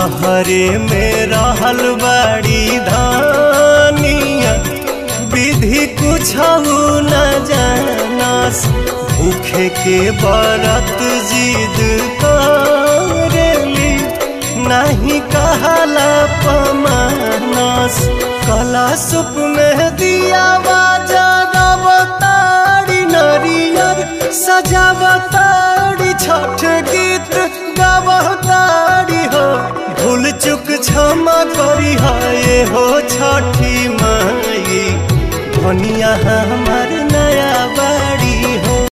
बहरे में रहल बड़ी धानिया विधि कुछ न जानस भूखे के बरत जिद करेली नहीं कहला पमानस कला सुप में दिया बाजारी नरियर सजावतारी छठ गीत गावतारी हो भूल चुक क्षमा करी है हो छठी माई धनिया हमार